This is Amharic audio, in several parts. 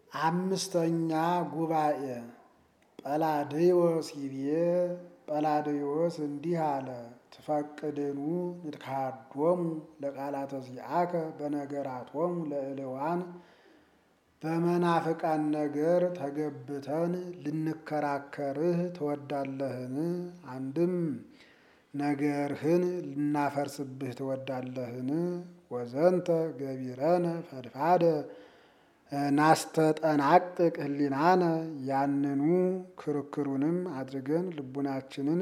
አምስተኛ ጉባኤ ጰላድዮስ ይቤ ጰላድዮስ እንዲህ አለ። ትፈቅድኑ ንትካዶሙ ለቃላተ ዚአከ በነገራቶሙ ለእልዋን በመናፍቃን ነገር ተገብተን ልንከራከርህ ትወዳለህን? አንድም ነገርህን ልናፈርስብህ ትወዳለህን? ወዘንተ ገቢረነ ፈድፋደ ናስተጠናቅቅ ህሊናነ ያንኑ ክርክሩንም አድርገን ልቡናችንን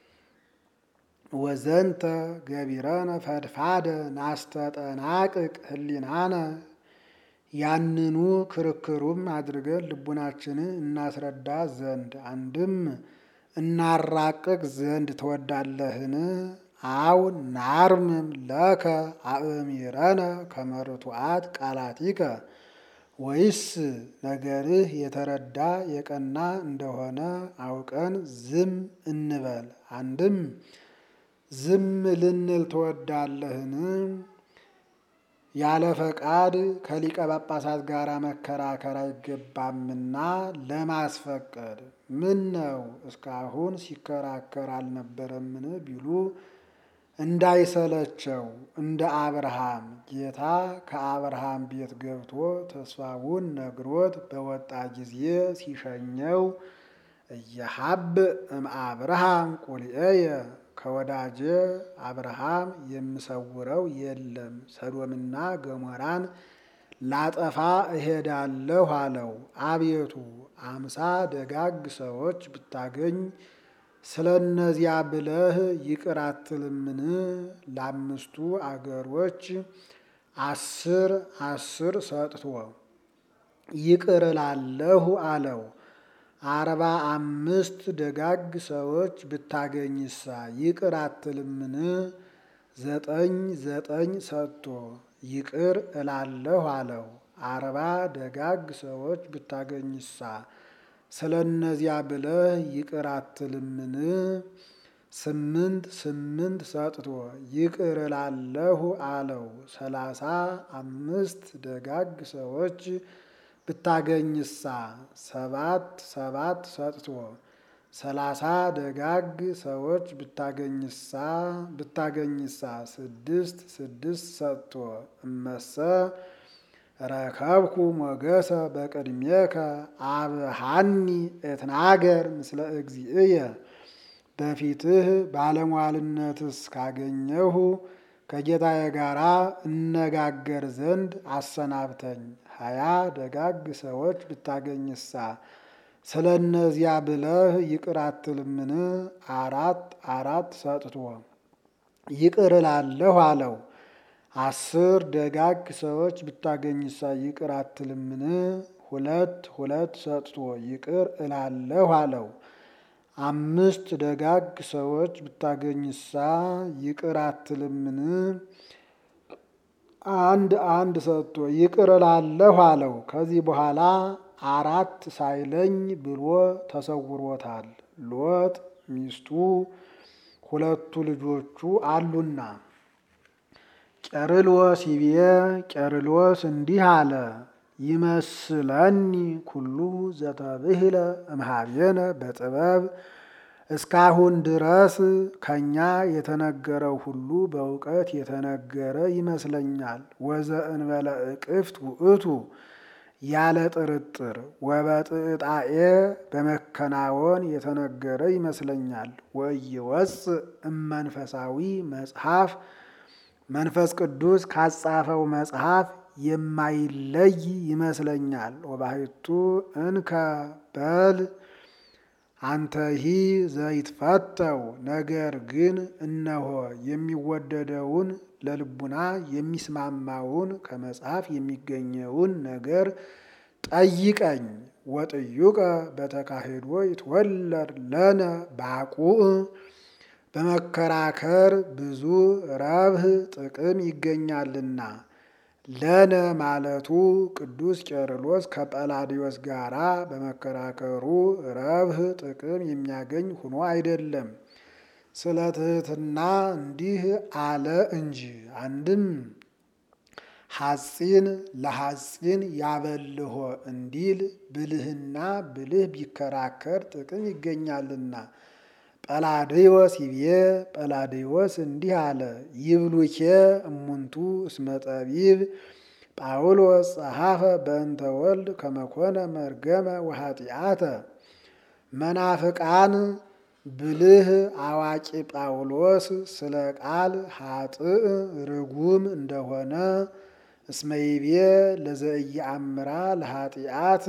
ወዘንተ ገቢረነ ፈድፋደ ናስተጠናቅቅ ህሊናነ ያንኑ ክርክሩም አድርገን ልቡናችንን እናስረዳ ዘንድ አንድም እናራቅቅ ዘንድ ትወዳለህን? አው ናርምም ለከ አእሚረነ ከመርቱዓት ቃላቲከ ወይስ ነገርህ የተረዳ የቀና እንደሆነ አውቀን ዝም እንበል። አንድም ዝም ልንል ትወዳለህን? ያለ ፈቃድ ከሊቀ ጳጳሳት ጋር መከራከር አይገባምና ለማስፈቀድ ምን ነው እስካሁን ሲከራከር አልነበረምን ቢሉ እንዳይሰለቸው እንደ አብርሃም ጌታ ከአብርሃም ቤት ገብቶ ተስፋውን ነግሮት በወጣ ጊዜ ሲሸኘው እየሀብ እምአብርሃም ቁልኤየ ከወዳጄ አብርሃም የምሰውረው የለም ሰዶምና ገሞራን ላጠፋ እሄዳለሁ አለው። አቤቱ አምሳ ደጋግ ሰዎች ብታገኝ ስለ እነዚያ ብለህ ይቅር አትልምን? ለአምስቱ አገሮች አስር አስር ሰጥቶ ይቅር እላለሁ አለው። አርባ አምስት ደጋግ ሰዎች ብታገኝሳ ይቅር አትልምን? ዘጠኝ ዘጠኝ ሰጥቶ ይቅር እላለሁ አለው። አርባ ደጋግ ሰዎች ብታገኝሳ ስለ እነዚያ ብለህ ይቅር አትልምን? ስምንት ስምንት ሰጥቶ ይቅር እላለሁ አለው። ሰላሳ አምስት ደጋግ ሰዎች ብታገኝሳ ሰባት ሰባት ሰጥቶ ሰላሳ ደጋግ ሰዎች ብታገኝሳ ብታገኝሳ ስድስት ስድስት ሰጥቶ እመሰ ረከብኩ ሞገሰ በቅድሜከ አብሃኒ እትናገር ምስለ እግዚእየ በፊትህ ባለሟልነትስ ካገኘሁ ከጌታዬ ጋር እነጋገር ዘንድ አሰናብተኝ። ሀያ ደጋግ ሰዎች ብታገኝሳ ስለ እነዚያ ብለህ ይቅር አትልምን? አራት አራት ሰጥቶ ይቅር እላለሁ አለው። አስር ደጋግ ሰዎች ብታገኝሳ ይቅር አትልምን? ሁለት ሁለት ሰጥቶ ይቅር እላለሁ አለው። አምስት ደጋግ ሰዎች ብታገኝሳ ይቅር አትልምን? አንድ አንድ ሰጥቶ ይቅር እላለሁ አለው። ከዚህ በኋላ አራት ሳይለኝ ብሎ ተሰውሮታል። ሎጥ ሚስቱ ሁለቱ ልጆቹ አሉና። ቄርሎስ ይቤ ቄርሎስ እንዲህ አለ። ይመስለኒ ኩሉ ዘተብህለ እምኀቤነ በጥበብ እስካሁን ድረስ ከኛ የተነገረው ሁሉ በእውቀት የተነገረ ይመስለኛል። ወዘእንበለ እቅፍት ውእቱ ያለ ጥርጥር ወበጥጣኤ በመከናወን የተነገረ ይመስለኛል። ወኢይወፅእ እመንፈሳዊ መጽሐፍ መንፈስ ቅዱስ ካጻፈው መጽሐፍ የማይለይ ይመስለኛል። ወባሕቱ እንከ በል አንተሂ ዘይትፈተው ነገር ግን እነሆ የሚወደደውን ለልቡና የሚስማማውን ከመጽሐፍ የሚገኘውን ነገር ጠይቀኝ። ወጥዩቀ በተካሄዶ ይትወለድ ለነ ባቁዕ በመከራከር ብዙ ረብህ ጥቅም ይገኛልና። ለነ ማለቱ ቅዱስ ቄርሎስ ከጰላዲዮስ ጋራ በመከራከሩ ረብህ ጥቅም የሚያገኝ ሆኖ አይደለም፣ ስለ ትሕትና እንዲህ አለ እንጂ። አንድም ሐፂን ለሐፂን ያበልሆ እንዲል ብልህና ብልህ ቢከራከር ጥቅም ይገኛልና። ጰላድዮስ ይቤ ጰላድዮስ እንዲህ አለ። ይብሉኬ እሙንቱ እስመ ጠቢብ ጳውሎስ ጸሐፈ በእንተ ወልድ ከመኮነ መርገመ ወኃጢአተ መናፍቃን ብልህ አዋቂ ጳውሎስ ስለ ቃል ኃጥእ ርጉም እንደሆነ እስመይቤ ለዘኢየአምራ ለኃጢአት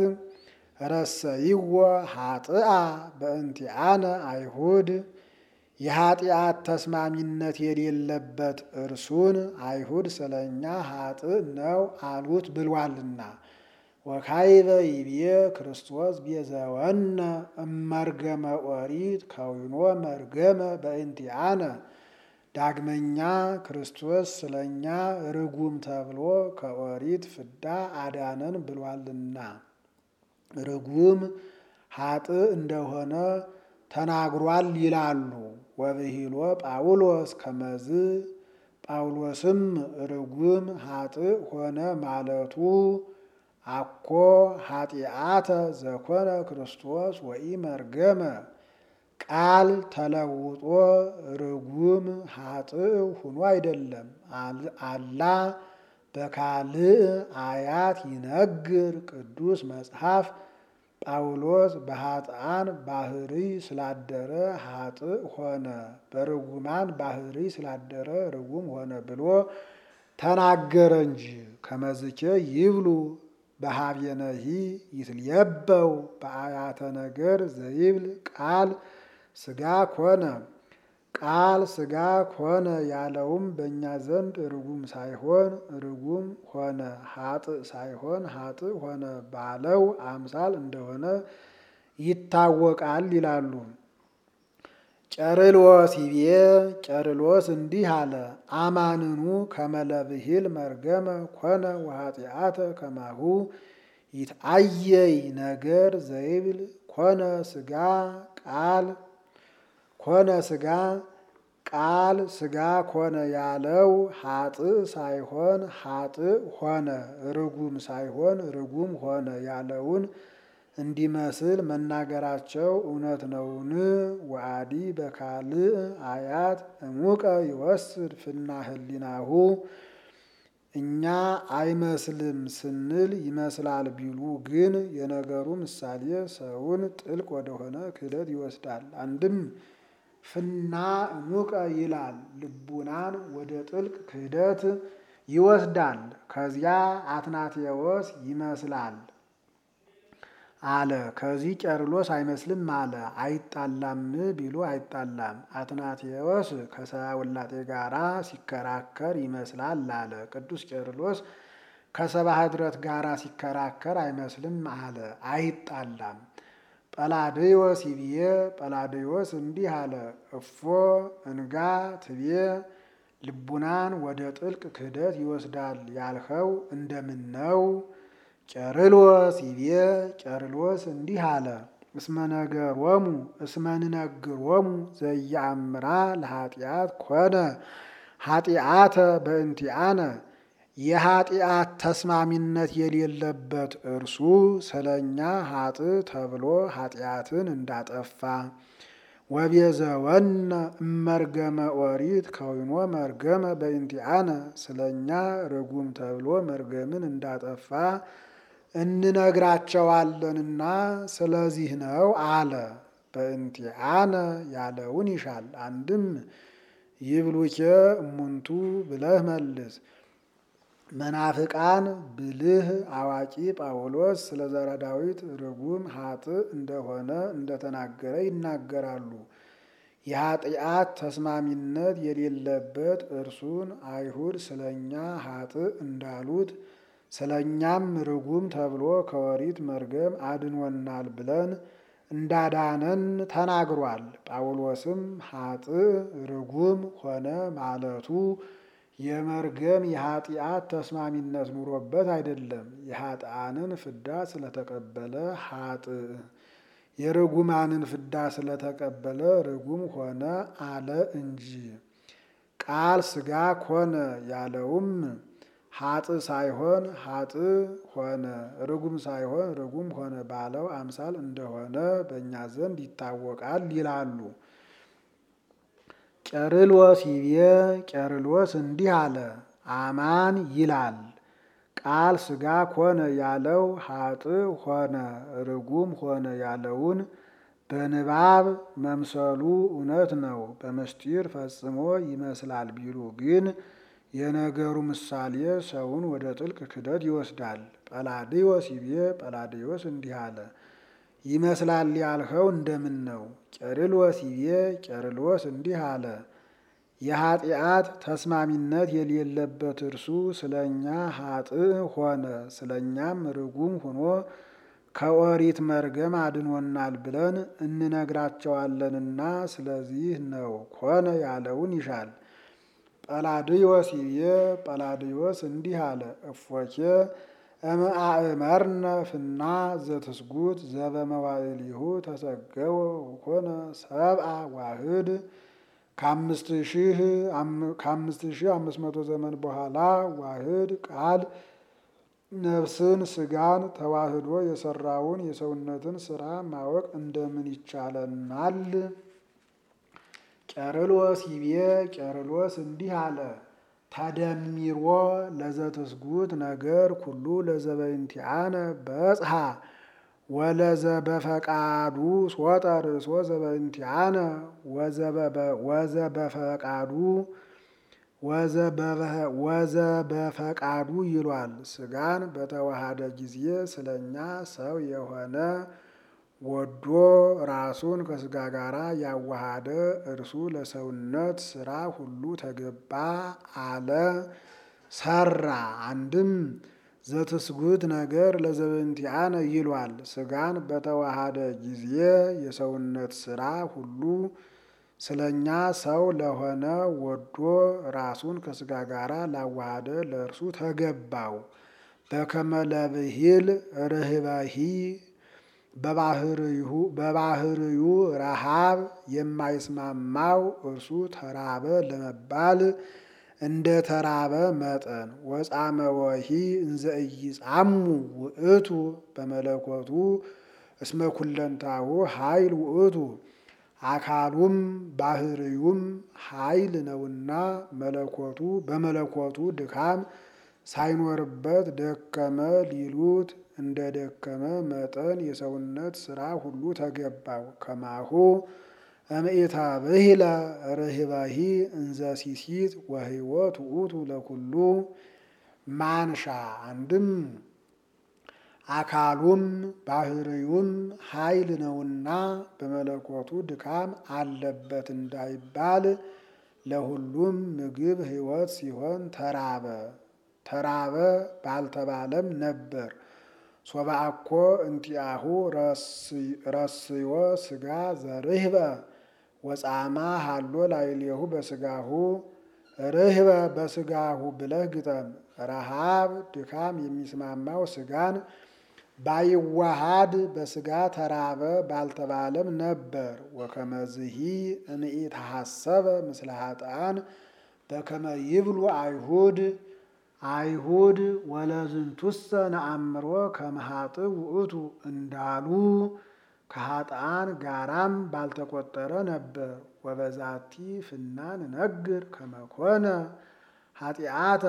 ረሰይዎ ኃጥአ በእንቲአነ አይሁድ የኃጢአት ተስማሚነት የሌለበት እርሱን አይሁድ ስለ እኛ ኃጥእ ነው አሉት ብሏልና። ወካይበ ይቤ ክርስቶስ ቤዘወነ እመርገመ ኦሪት ከዊኖ መርገመ በእንቲአነ ዳግመኛ ክርስቶስ ስለ እኛ ርጉም ተብሎ ከኦሪት ፍዳ አዳነን ብሏልና ርጉም ኃጥእ እንደሆነ ተናግሯል ይላሉ። ወብሂሎ ጳውሎስ ከመዝ ጳውሎስም ርጉም ኃጥእ ሆነ ማለቱ አኮ ኃጢአተ ዘኮነ ክርስቶስ ወኢ መርገመ ቃል ተለውጦ ርጉም ኃጥእ ሁኖ አይደለም። አላ በካልእ አያት ይነግር ቅዱስ መጽሐፍ ጳውሎስ በኃጥአን ባህሪ ስላደረ ኃጥእ ሆነ፣ በርጉማን ባህሪ ስላደረ ርጉም ሆነ ብሎ ተናገረ እንጂ። ከመዝኬ ይብሉ በሀቤነሂ ይትልየበው በአያተ ነገር ዘይብል ቃል ስጋ ኮነ ቃል ስጋ ኮነ ያለውም በእኛ ዘንድ ርጉም ሳይሆን ርጉም ሆነ ኃጥእ ሳይሆን ኃጥእ ሆነ ባለው አምሳል እንደሆነ ይታወቃል ይላሉ። ጨርሎስ ይቤ ጨርሎስ እንዲህ አለ። አማንኑ ከመለብሂል መርገመ ኮነ ወኃጢአተ ከማሁ ይትአየይ ነገር ዘይብል ኮነ ስጋ ቃል ኮነ ስጋ ቃል ስጋ ኮነ ያለው ኃጥእ ሳይሆን ኃጥእ ሆነ፣ ርጉም ሳይሆን ርጉም ሆነ ያለውን እንዲመስል መናገራቸው እውነት ነውን? ወአዲ በካልእ አያት እሙቀ ይወስድ ፍና ህሊናሁ እኛ አይመስልም ስንል ይመስላል ቢሉ ግን የነገሩ ምሳሌ ሰውን ጥልቅ ወደሆነ ክህደት ይወስዳል። አንድም ፍና እሙቀ ይላል ልቡናን ወደ ጥልቅ ክህደት ይወስዳል። ከዚያ አትናቴዎስ ይመስላል አለ። ከዚህ ቄርሎስ አይመስልም አለ። አይጣላም ቢሉ አይጣላም። አትናቴዎስ ከሰብአ ውላጤ ጋራ ሲከራከር ይመስላል አለ። ቅዱስ ቄርሎስ ከሰብአ ኅድረት ጋራ ሲከራከር አይመስልም አለ። አይጣላም። ጰላድዮስ ይብዬ ጰላድዮስ እንዲህ አለ። እፎ እንጋ ትቤ ልቡናን ወደ ጥልቅ ክህደት ይወስዳል ያልኸው እንደምን ነው? ቄርሎስ ይቤ ቄርሎስ እንዲህ አለ። እስመ ነገሮሙ እስመ ንነግሮሙ ዘየአምራ ለኃጢአት ኮነ ኃጢአተ በእንቲአነ የኃጢአት ተስማሚነት የሌለበት እርሱ ስለኛ ኃጥእ ተብሎ ኃጢአትን እንዳጠፋ ወቤዘወነ እመርገመ ኦሪት ከዊኖ መርገመ በእንቲአነ ስለኛ ርጉም ተብሎ መርገምን እንዳጠፋ እንነግራቸዋለንና ስለዚህ ነው አለ። በእንቲአነ ያለውን ይሻል። አንድም ይብሉኬ እሙንቱ ብለህ መልስ። መናፍቃን ብልህ አዋቂ ጳውሎስ ስለ ዘረ ዳዊት ርጉም ኃጥእ እንደሆነ እንደተናገረ ይናገራሉ። የኃጢአት ተስማሚነት የሌለበት እርሱን አይሁድ ስለኛ ኃጥእ እንዳሉት ስለኛም ርጉም ተብሎ ከወሪት መርገም አድኖናል ብለን እንዳዳነን ተናግሯል። ጳውሎስም ኃጥእ ርጉም ሆነ ማለቱ የመርገም የኃጢአት ተስማሚነት ኑሮበት አይደለም። የኃጥአንን ፍዳ ስለተቀበለ ኃጥእ የርጉማንን ፍዳ ስለተቀበለ ርጉም ሆነ አለ እንጂ ቃል ሥጋ ኮነ ያለውም ሀጥ ሳይሆን ሀጥ ሆነ፣ ርጉም ሳይሆን ርጉም ሆነ ባለው አምሳል እንደሆነ በእኛ ዘንድ ይታወቃል ይላሉ። ቄርሎስ ይቤ ቄርሎስ እንዲህ አለ። አማን ይላል ቃል ሥጋ ኮነ ያለው ሀጥ ሆነ ርጉም ሆነ ያለውን በንባብ መምሰሉ እውነት ነው። በምስጢር ፈጽሞ ይመስላል ቢሉ ግን የነገሩ ምሳሌ ሰውን ወደ ጥልቅ ክደት ይወስዳል። ጰላዲዮስ ይቤ ጰላዲዮስ እንዲህ አለ። ይመስላል ያልኸው እንደምን ነው? ቄርሎስ ይቤ ቄርሎስ እንዲህ አለ። የኃጢአት ተስማሚነት የሌለበት እርሱ ስለ እኛ ሀጥእ ሆነ፣ ስለ እኛም ርጉም ሆኖ ከኦሪት መርገም አድኖናል ብለን እንነግራቸዋለንና ስለዚህ ነው ኮነ ያለውን ይሻል። ጰላዲዮስ ይቤ ጰላዲዮስ እንዲህ አለ። እፎኬ እምአእመርነ ፍና ዘትስጉት ዘበመዋዕሊሁ ተሰገወ ኮነ ሰብአ ዋህድ ከአምስት ሺህ አምስት መቶ ዘመን በኋላ ዋህድ ቃል ነፍስን ስጋን ተዋህዶ የሰራውን የሰውነትን ስራ ማወቅ እንደምን ይቻለናል? ቄርሎስ ይቤ ቄርሎስ እንዲህ አለ። ተደሚሮ ለዘትስጉት ነገር ኩሉ ለዘበእንቲአነ በጽሐ ወለዘበፈቃዱ ሶጠ ርእሶ ዘበእንቲአነ ወዘበፈቃዱ ወዘበፈቃዱ ይሏል። ስጋን በተዋሃደ ጊዜ ስለኛ ሰው የሆነ ወዶ ራሱን ከስጋ ጋር ያዋሃደ እርሱ ለሰውነት ስራ ሁሉ ተገባ አለ ሰራ። አንድም ዘትስጉት ነገር ለዘበእንቲአነ ይሏል። ስጋን በተዋሃደ ጊዜ የሰውነት ስራ ሁሉ ስለኛ ሰው ለሆነ ወዶ ራሱን ከስጋ ጋር ላዋሃደ ለእርሱ ተገባው። በከመ ለብሂል ርህበሂ በባህርዩ ረሃብ የማይስማማው እርሱ ተራበ ለመባል እንደ ተራበ መጠን ወጻመ ወሂ እንዘ ኢይጻሙ ውእቱ በመለኮቱ እስመ ኩለንታሁ ኃይል ውእቱ አካሉም ባህርዩም ኃይል ነውና መለኮቱ በመለኮቱ ድካም ሳይኖርበት ደከመ ሊሉት እንደ ደከመ መጠን የሰውነት ስራ ሁሉ ተገባው። ከማሁ እምኢታ ብሂለ ርህባሂ እንዘ ሲሲት ወህይወት ውእቱ ለኩሉ ማንሻ አንድም አካሉም ባህርዩም ኃይል ነውና በመለኮቱ ድካም አለበት እንዳይባል ለሁሉም ምግብ ሕይወት ሲሆን ተራበ ተራበ ባልተባለም ነበር። ሶባአኮ እንቲአሁ ረስዮ ስጋ ዘርህበ ወጻማ ሃሎ ላይሌሁ በስጋሁ ርህበ በስጋሁ ብለህ ግጠም። ረሃብ ድካም የሚስማማው ስጋን ባይዋሃድ በስጋ ተራበ ባልተባለም ነበር። ወከመዝሂ እምኢተሐሰበ ምስለ ኃጥአን በከመ ይብሉ አይሁድ አይሁድ ወለዝንቱሰ ነአምሮ ከመ ኃጥእ ውእቱ እንዳሉ ከኃጥአን ጋራም ባልተቆጠረ ነበር። ወበዛቲ ፍናን ነግር ከመኮነ ኃጢአተ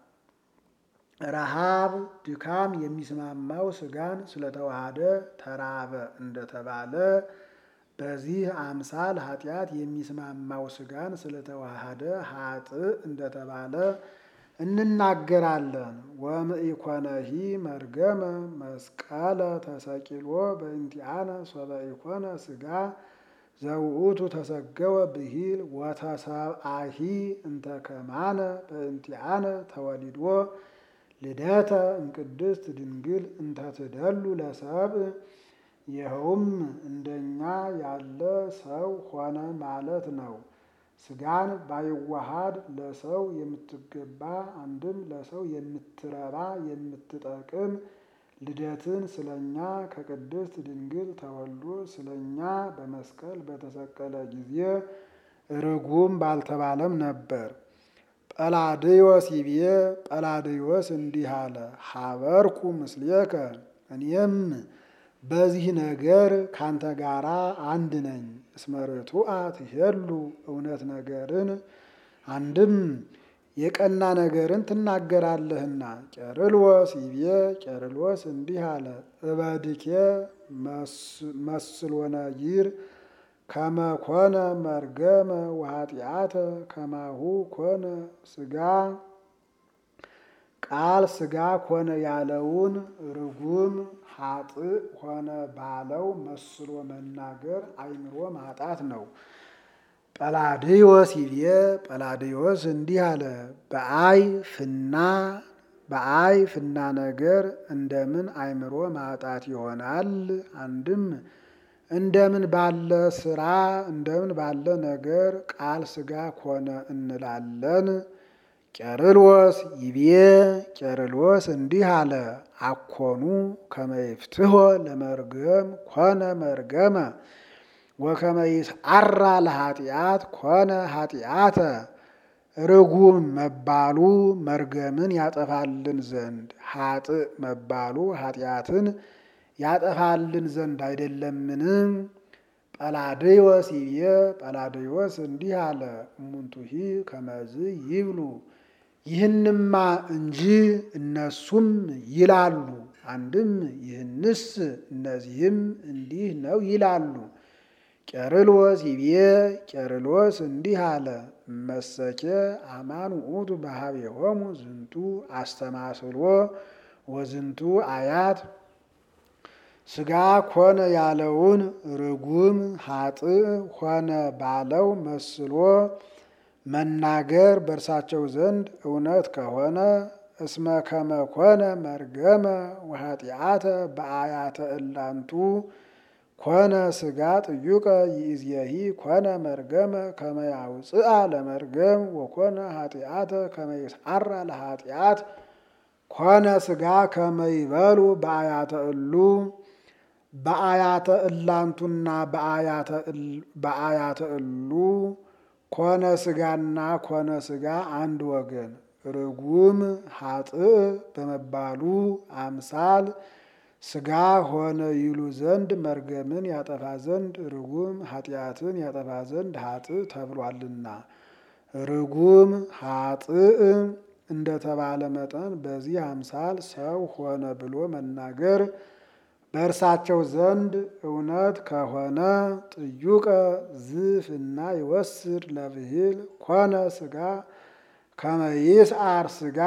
ረሃብ ድካም የሚስማማው ስጋን ስለተዋሃደ ተራበ እንደተባለ በዚህ አምሳል ኃጢአት የሚስማማው ስጋን ስለተዋሃደ ኃጥእ እንደተባለ እንናገራለን። ወምኢኮነሂ መርገመ መስቀለ ተሰቂሎ በእንቲአነ ሶበ ኢኮነ ስጋ ዘውእቱ ተሰገወ ብሂል ወተሰብአሂ እንተ ከማነ በእንቲአነ ተወሊዶ ልደተ እምቅድስት ድንግል እንተ ትደሉ ለሰብእ ይኸውም እንደኛ ያለ ሰው ሆነ ማለት ነው። ስጋን ባይዋሃድ ለሰው የምትገባ አንድም ለሰው የምትረባ የምትጠቅም ልደትን ስለኛ ከቅድስት ድንግል ተወልዶ ስለኛ በመስቀል በተሰቀለ ጊዜ ርጉም ባልተባለም ነበር። ጰላድዮስ ይቤ ጰላድዮስ እንዲህ አለ፣ ሀበርኩ ምስሌከ እኔም በዚህ ነገር ካንተ ጋራ አንድ ነኝ። እስመ ርቱዐ ትሄሉ እውነት ነገርን አንድም የቀና ነገርን ትናገራለህና። ቄርሎስ ይቤ ቄርሎስ እንዲህ አለ፣ እበድኬ መስሎነ ይር ከመ ኮነ መርገመ ወኃጢአተ ከማሁ ኮነ ስጋ ቃል ስጋ ኮነ ያለውን ርጉም ኃጥእ ሆነ ባለው መስሎ መናገር አእምሮ ማጣት ነው። ጰላድዮስ ይቤ ጰላድዮስ እንዲህ አለ፣ በአይ ፍና በአይ ፍና ነገር እንደምን አእምሮ ማጣት ይሆናል? አንድም እንደምን ባለ ስራ እንደምን ባለ ነገር ቃል ስጋ ኮነ እንላለን? ቄርሎስ ይቤ ቄርሎስ እንዲህ አለ፣ አኮኑ ከመ ይፍትሖ ለመርገም ኮነ መርገመ ወከመ ይስዓራ ለኃጢአት ኮነ ኃጢአተ። ርጉም መባሉ መርገምን ያጠፋልን ዘንድ ኃጥእ መባሉ ኃጢአትን ያጠፋልን ዘንድ አይደለምን? ጰላድዮስ ይቤ ጰላድዮስ እንዲህ አለ፣ እሙንቱሂ ከመዝ ይብሉ ይህንማ እንጂ እነሱም ይላሉ። አንድም ይህንስ እነዚህም እንዲህ ነው ይላሉ። ቄርሎስ ይቤ ቄርሎስ እንዲህ አለ፣ እመሰኬ አማን ውእቱ በኀቤሆሙ ዝንቱ አስተማስሎ ወዝንቱ አያት ስጋ ኮነ ያለውን ርጉም ኃጥእ ሆነ ባለው መስሎ መናገር በእርሳቸው ዘንድ እውነት ከሆነ እስመ ከመ ኮነ መርገመ ወኃጢአተ በአያተ እላንቱ ኮነ ስጋ ጥዩቀ ይእዜሂ ኮነ መርገመ ከመ ያውፅአ ለመርገም ወኮነ ኃጢአተ ከመ ይስዓራ ለኃጢአት ኮነ ስጋ ከመ ይበሉ በአያተ እሉ በአያተ እላንቱና በአያተ እሉ ኮነ ስጋና ኮነ ስጋ አንድ ወገን ርጉም ኃጥእ በመባሉ አምሳል ስጋ ሆነ ይሉ ዘንድ መርገምን ያጠፋ ዘንድ ርጉም ኃጢአትን ያጠፋ ዘንድ ኃጥእ ተብሏልና። ርጉም ኃጥእ እንደተባለ መጠን በዚህ አምሳል ሰው ሆነ ብሎ መናገር በእርሳቸው ዘንድ እውነት ከሆነ ጥዩቀ ዝፍና ይወስድ ለብሂል ኮነ ስጋ ከመ ይስዓር ስጋ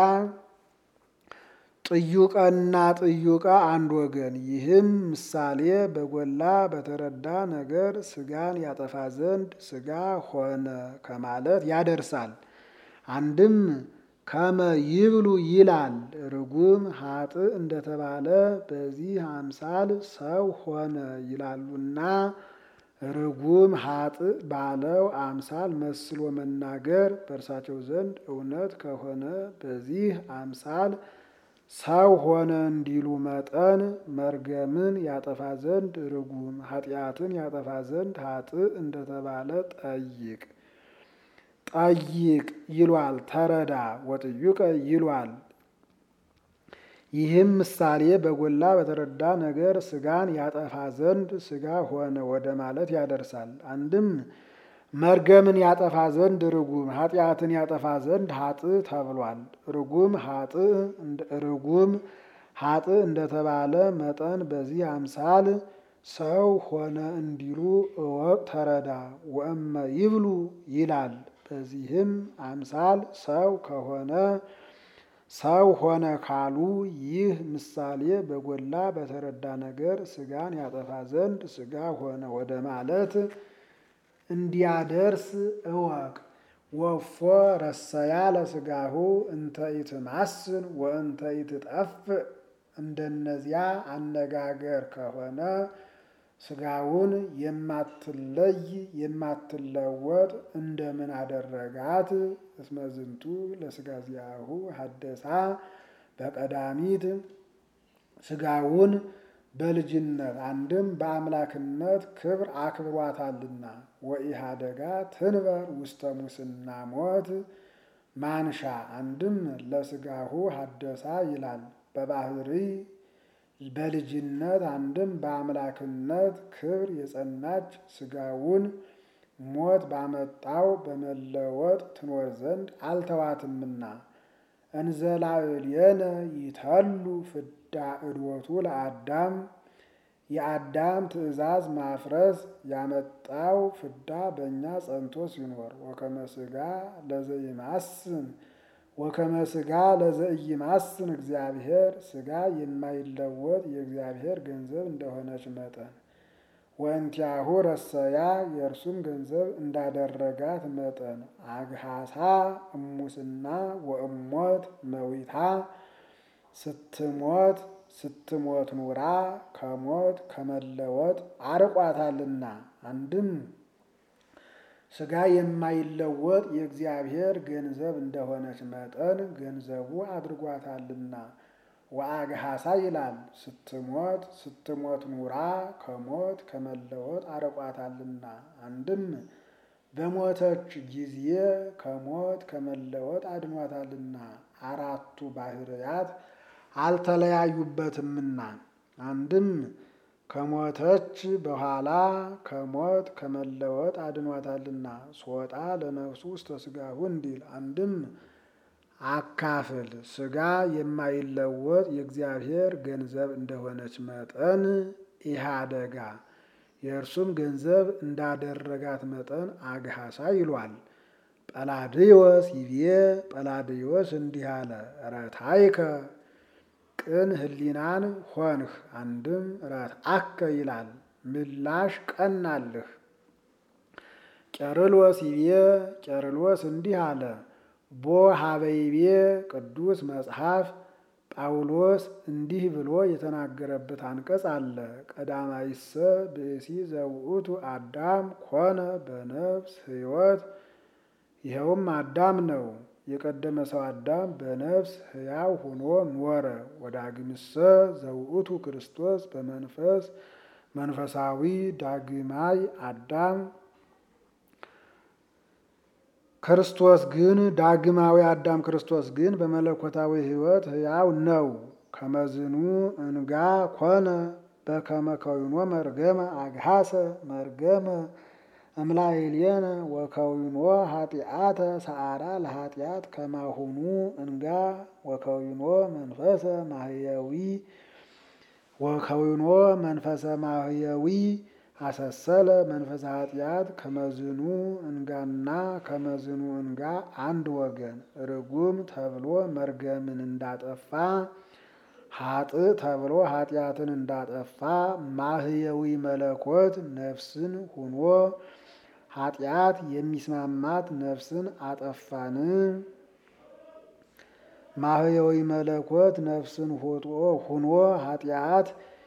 ጥዩቀና ጥዩቀ አንድ ወገን። ይህም ምሳሌ በጎላ በተረዳ ነገር ስጋን ያጠፋ ዘንድ ስጋ ሆነ ከማለት ያደርሳል። አንድም ከመ ይብሉ ይላል። ርጉም ኃጥእ እንደተባለ በዚህ አምሳል ሰው ሆነ ይላሉና ርጉም ኃጥእ ባለው አምሳል መስሎ መናገር በእርሳቸው ዘንድ እውነት ከሆነ በዚህ አምሳል ሰው ሆነ እንዲሉ መጠን መርገምን ያጠፋ ዘንድ ርጉም ኃጢአትን ያጠፋ ዘንድ ኃጥእ እንደተባለ ጠይቅ ጠይቅ ይሏል። ተረዳ ወጥዩቀ ይሏል። ይህም ምሳሌ በጎላ በተረዳ ነገር ስጋን ያጠፋ ዘንድ ስጋ ሆነ ወደ ማለት ያደርሳል። አንድም መርገምን ያጠፋ ዘንድ ርጉም ኃጢአትን ያጠፋ ዘንድ ኃጥእ ተብሏል። ርጉም ኃጥእ ርጉም ኃጥእ እንደተባለ መጠን በዚህ አምሳል ሰው ሆነ እንዲሉ እወቅ ተረዳ። ወእመ ይብሉ ይላል። በዚህም አምሳል ሰው ከሆነ ሰው ሆነ ካሉ ይህ ምሳሌ በጎላ በተረዳ ነገር ስጋን ያጠፋ ዘንድ ስጋ ሆነ ወደ ማለት እንዲያደርስ እወቅ። ወፎ ረሰያ ለስጋሁ እንተ ኢትማስን ወእንተ ኢትጠፍእ እንደነዚያ አነጋገር ከሆነ ስጋውን የማትለይ የማትለወጥ እንደምን አደረጋት? እስመ ዝንቱ ለስጋ ዚአሁ ሀደሳ በቀዳሚት ስጋውን በልጅነት አንድም በአምላክነት ክብር አክብሯታልና። ወኢሃደጋ ትንበር ውስተ ሙስና ሞት ማንሻ አንድም ለስጋሁ ሀደሳ ይላል በባህሪ በልጅነት አንድም በአምላክነት ክብር የጸናች ስጋውን ሞት ባመጣው በመለወጥ ትኖር ዘንድ አልተዋትምና እንዘላዕሌነ ይተሉ ፍዳ እድወቱ ለአዳም የአዳም ትእዛዝ ማፍረስ ያመጣው ፍዳ በእኛ ጸንቶ ሲኖር ወከመ ሥጋ ለዘይማስን ወከመ ሥጋ ለዘኢይማስን እግዚአብሔር ሥጋ የማይለወጥ የእግዚአብሔር ገንዘብ እንደሆነች መጠን ወእንቲአሁ ረሰያ የእርሱም ገንዘብ እንዳደረጋት መጠን አግሃሳ እሙስና ወእሞት መዊታ ስትሞት ስትሞት ኑራ ከሞት ከመለወጥ አርቋታልና። አንድም ሥጋ የማይለወጥ የእግዚአብሔር ገንዘብ እንደሆነች መጠን ገንዘቡ አድርጓታልና። ወአግሃሳ ይላል ስትሞት ስትሞት ኑራ ከሞት ከመለወጥ አርቋታልና። አንድም በሞተች ጊዜ ከሞት ከመለወጥ አድኗታልና። አራቱ ባህርያት አልተለያዩበትምና። አንድም ከሞተች በኋላ ከሞት ከመለወጥ አድኗታልና። ሶጣ ለነፍሱ ውስተ ሥጋሁ እንዲል አንድም አካፍል ሥጋ የማይለወጥ የእግዚአብሔር ገንዘብ እንደሆነች መጠን ኢሃደጋ የእርሱም ገንዘብ እንዳደረጋት መጠን አግሃሳ ይሏል። ጰላድዮስ ይቤ ጰላድዮስ እንዲህ አለ፣ ረታይከ ቅን ህሊናን ሆንህ። አንድም ረትአከ ይላል ምላሽ ቀናልህ። ቄርሎስ ይቤ ቄርሎስ እንዲህ አለ ቦ ሀበይቤ ቅዱስ መጽሐፍ ጳውሎስ እንዲህ ብሎ የተናገረበት አንቀጽ አለ። ቀዳማይሰ ብእሲ ዘውእቱ አዳም ኮነ በነፍስ ሕይወት ይኸውም አዳም ነው። የቀደመ ሰው አዳም በነፍስ ሕያው ሆኖ ኖረ። ወዳግምሰ ዘውእቱ ክርስቶስ በመንፈስ መንፈሳዊ ዳግማይ አዳም ክርስቶስ ግን ዳግማዊ አዳም ክርስቶስ ግን በመለኮታዊ ሕይወት ሕያው ነው። ከመዝኑ እንጋ ኮነ በከመ ከዊኖ መርገመ አግሃሰ መርገመ እምላይልየነ ወከዊኖ ኃጢአተ ሰዓራ ለኃጢአት ከማሁኑ እንጋ ወከዊኖ መንፈሰ ማህየዊ ወከዊኖ መንፈሰ ማህየዊ አሰሰለ መንፈሰ ኃጢአት ከመዝኑ እንጋና ከመዝኑ እንጋ አንድ ወገን ርጉም ተብሎ መርገምን እንዳጠፋ ሀጥ ተብሎ ኃጢአትን እንዳጠፋ ማህየዊ መለኮት ነፍስን ሁኖ ኃጢአት የሚስማማት ነፍስን አጠፋን። ማህየዊ መለኮት ነፍስን ሁኖ ኃጢአት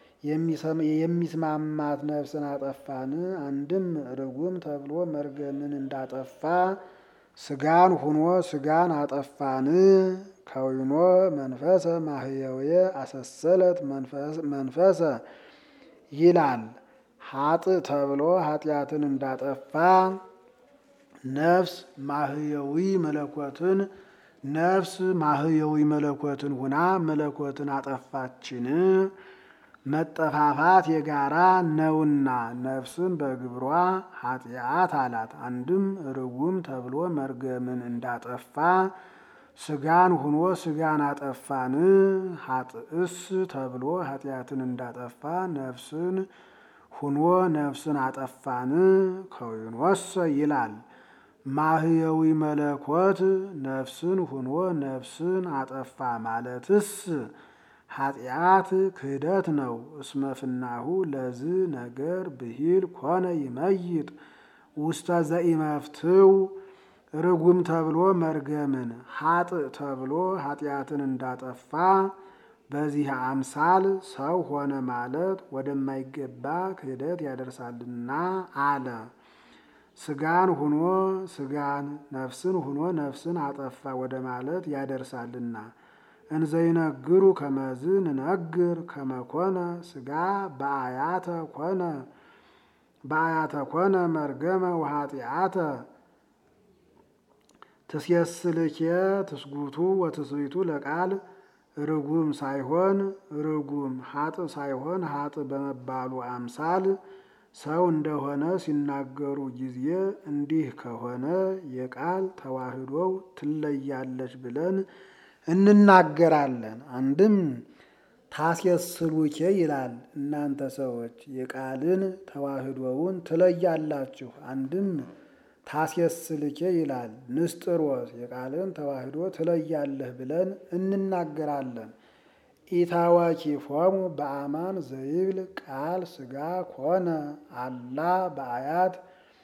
የሚስማማት ነፍስን አጠፋን። አንድም ርጉም ተብሎ መርገምን እንዳጠፋ ስጋን ሁኖ ስጋን አጠፋን። ከዊኖ መንፈሰ ማህየዊ አሰሰለት መንፈሰ ይላል። ሀጥ ተብሎ ኃጢአትን እንዳጠፋ ነፍስ ማህየዊ መለኮትን ነፍስ ማህየዊ መለኮትን ሁና መለኮትን አጠፋችን። መጠፋፋት የጋራ ነውና ነፍስን በግብሯ ኃጢአት አላት። አንድም ርጉም ተብሎ መርገምን እንዳጠፋ ስጋን ሁኖ ስጋን አጠፋን። ሀጥእስ ተብሎ ኃጢአትን እንዳጠፋ ነፍስን ሁኖ ነፍስን አጠፋን። ከዊኖሰ ይላል ማህየዊ መለኮት ነፍስን ሁኖ ነፍስን አጠፋ ማለትስ ኃጢአት ክህደት ነው። እስመፍናሁ ለዝ ነገር ብሂል ኮነ ይመይጥ ውስተ ዘኢመፍትው ርጉም ተብሎ መርገምን ሀጥ ተብሎ ኃጢአትን እንዳጠፋ በዚህ አምሳል ሰው ሆነ ማለት ወደማይገባ ክህደት ያደርሳልና አለ። ስጋን ሁኖ ስጋን ነፍስን ሁኖ ነፍስን አጠፋ ወደ ማለት ያደርሳልና እንዘይነግሩ ከመዝ ንነግር ከመኮነ ስጋ በአያተ ኮነ በአያተ ኮነ መርገመ ወኃጢአተ ትሴስልኬ ትስጉቱ ወትስቢቱ ለቃል ርጉም ሳይሆን ርጉም ሀጥ ሳይሆን ሀጥ በመባሉ አምሳል ሰው እንደሆነ ሲናገሩ ጊዜ እንዲህ ከሆነ የቃል ተዋህዶው ትለያለች ብለን እንናገራለን። አንድም ታስየስሉኬ ይላል እናንተ ሰዎች የቃልን ተዋህዶውን ትለያላችሁ። አንድም ታስየስልኬ ይላል ንስጥሮስ የቃልን ተዋህዶ ትለያለህ ብለን እንናገራለን። ኢታዋኪፎሙ በአማን ዘይብል ቃል ስጋ ኮነ አላ በአያት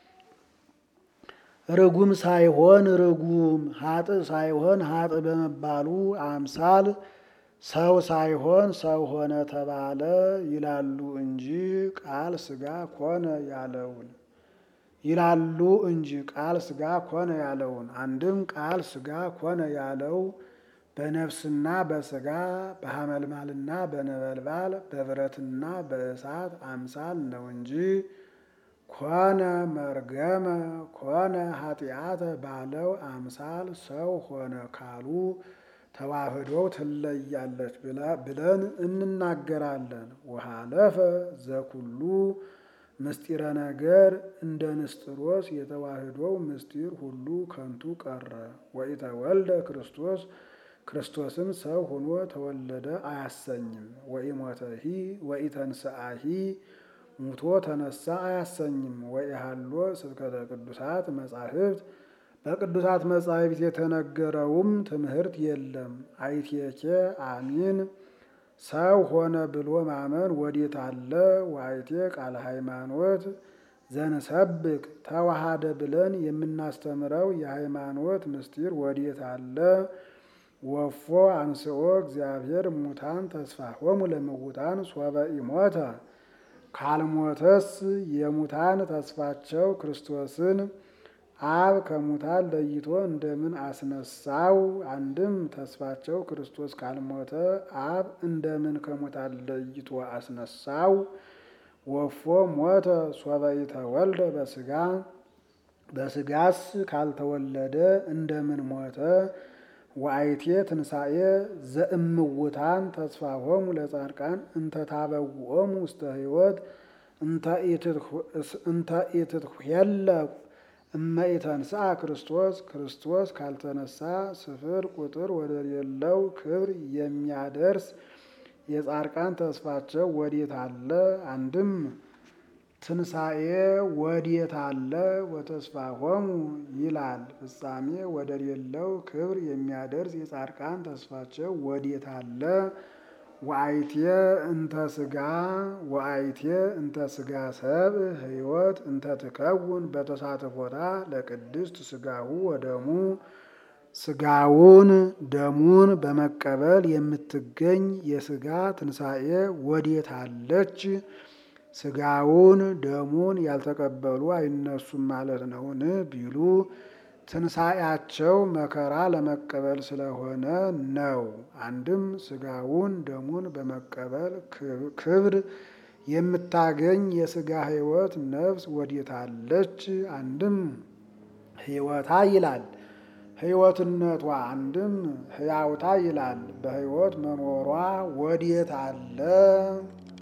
ርጉም ሳይሆን ርጉም ሀጥ ሳይሆን ሀጥ በመባሉ አምሳል ሰው ሳይሆን ሰው ሆነ ተባለ ይላሉ እንጂ ቃል ስጋ ኮነ ያለውን ይላሉ እንጂ ቃል ስጋ ኮነ ያለውን አንድም ቃል ስጋ ኮነ ያለው በነፍስና በስጋ በሐመልማልና በነበልባል በብረትና በእሳት አምሳል ነው እንጂ ኮነ መርገመ ኮነ ኃጢአተ ባለው አምሳል ሰው ሆነ ካሉ ተዋህዶው ትለያለች ብለን እንናገራለን። ወሃለፈ ዘኩሉ ምስጢረ ነገር እንደ ንስጥሮስ የተዋህዶው ምስጢር ሁሉ ከንቱ ቀረ። ወኢተወልደ ክርስቶስ ክርስቶስም ሰው ሆኖ ተወለደ አያሰኝም። ወኢሞተሂ ወኢተንስአሂ ሙቶ ተነሳ አያሰኝም። ወኢሃሎ ስብከተ ቅዱሳት መጻሕፍት በቅዱሳት መጻሕፍት የተነገረውም ትምህርት የለም። አይቴኬ አሚን ሰው ሆነ ብሎ ማመን ወዴት አለ? ዋይቴ ቃለ ሃይማኖት ዘንሰብክ ተዋሃደ ብለን የምናስተምረው የሃይማኖት ምስጢር ወዴት አለ? ወፎ አንስኦ እግዚአብሔር ሙታን ተስፋሆሙ ለምውታን ሶበ ኢሞተ ካልሞተስ የሙታን ተስፋቸው ክርስቶስን አብ ከሙታን ለይቶ እንደምን አስነሳው? አንድም ተስፋቸው ክርስቶስ ካልሞተ አብ እንደምን ከሙታን ለይቶ አስነሳው? ወፎ ሞተ ሶበ ኢተወልደ በስጋ በስጋስ ካልተወለደ እንደምን ሞተ? ወአይቴ ትንሣኤ ዘእምውታን ተስፋሆሙ ለጻድቃን እንተ ታበውኦሙ ውስተ ሕይወት እንተ ኢትትኄለቁ እመ ኢተንሥአ ክርስቶስ ክርስቶስ ካልተነሳ ስፍር ቁጥር ወደሌለው ክብር የሚያደርስ የጻድቃን ተስፋቸው ወዴት አለ? አንድም ትንሣኤ ወዴት አለ? ወተስፋሆሙ ይላል ፍጻሜ ወደሌለው ክብር የሚያደርስ የጻድቃን ተስፋቸው ወዴት አለ? ወአይቴ እንተ ስጋ ወአይቴ እንተ ስጋ ሰብ ሕይወት እንተ ትከውን በተሳትፎታ ለቅድስት ስጋሁ ወደሙ ስጋውን ደሙን በመቀበል የምትገኝ የስጋ ትንሣኤ ወዴት አለች? ስጋውን ደሙን ያልተቀበሉ አይነሱም ማለት ነውን ቢሉ ትንሣኤያቸው መከራ ለመቀበል ስለሆነ ነው። አንድም ስጋውን ደሙን በመቀበል ክብር የምታገኝ የስጋ ሕይወት ነፍስ ወዴት አለች? አንድም ሕይወታ ይላል ሕይወትነቷ አንድም ሕያውታ ይላል። በሕይወት መኖሯ ወዴት አለ?